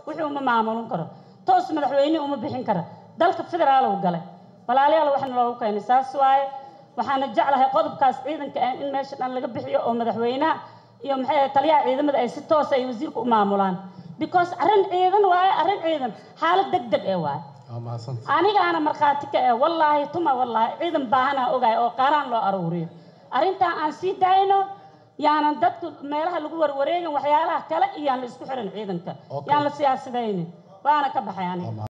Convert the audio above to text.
wixii uma maamulin karo toos madaxweyne uma bixin karo dalka federaal uu galay walaalayaal waxna loogu keenay saas waaye waxaana jeclahay qodobkaas ciidanka ah in meesha dhan laga bixiyo oo madaxweynaha iyo maxay ahayd taliyaha ciidamada ay si toos ay wasiirka u maamulaan because arrin ciidan waaye arrin ciidan xaalad deg deg ee waaye waa mahadsanta anigaana markhaati ka eh wallaahi tuma wallaahi ciidan baahanaa ogaay oo qaaraan loo aruuriyo arrintaa aan sii daayno yaanan dadku meelaha lagu warwareegin waxyaalaha kale iyo yaan la isku xirin ciidanka Okay. yaan la siyaasadaynin waana ka baxay aniga